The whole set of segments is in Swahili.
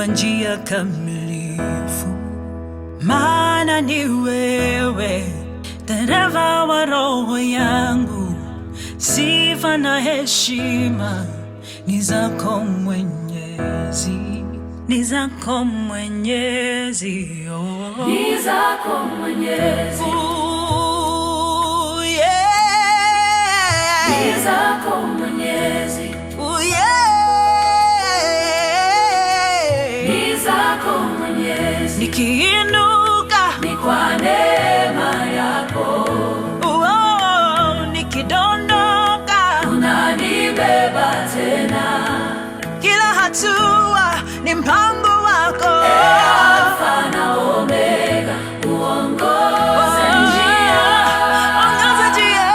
njia kamilifu, maana ni wewe dereva wa roho yangu. Sifa na heshima ni zako Mwenyezi, ni zako Mwenyezi. Oh. Ni zako Mwenyezi, Ooh, yeah. ni zako Mwenyezi, Ooh, yeah. ni zako Mwenyezi, Nikiinuka ni kwa neema yako oh, nikidondoka, unanibeba tena, kila hatua ni mpango wako. Alfa na Omega, uongoze njia, Ongoza njia.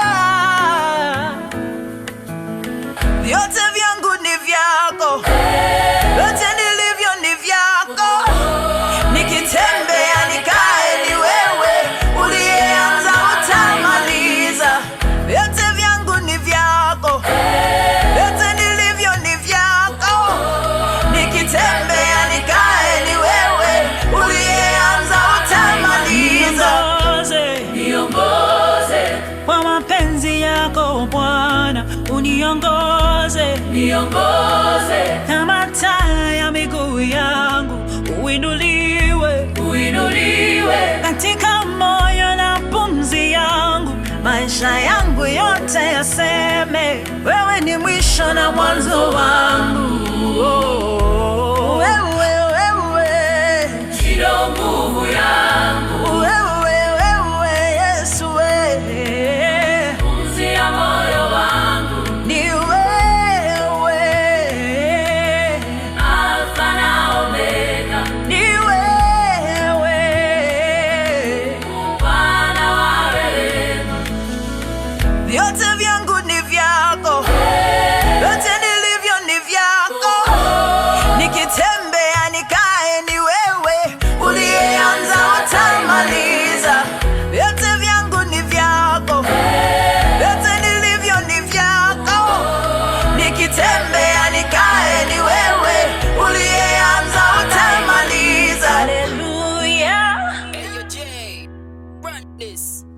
Vyote vyangu ni vyako, vyote nilivyo ni vyako. Nikitembea nikae, ni wewe uliyeanza, utamaliza. Vyote vyangu ni vyako, vyote nilivyo ni vyako. Nikitembea nikae, ni wewe uliyeanza, utamaliza. niongoze, Kwa mapenzi yako Bwana, uniongoze niongoze, kama taa ya miguu yangu, uinuliwe uinuliwe katika moyo na pumzi yangu, maisha yangu yote yaseme, wewe ni mwisho na mwanzo wangu. Oh, wewe, wewe, ndio nguvu yangu, wewe, wewe, Yesu, wewe. pumzi ya moyo wangu, Ni wewe, Alfa na Omega, ni wewe, Bwana wa rehema, vyote vyangu ni vyako, vyote nilivyo ni vyako. Nikitembea nikae, ni wewe uliyeanza, utamaliza. Vyote vyangu ni vyako, vyote nilivyo ni vyako. Nikitembea nikae, ni wewe uliyeanza, utamaliza. Haleluya. Hey, yo, Jay, run this.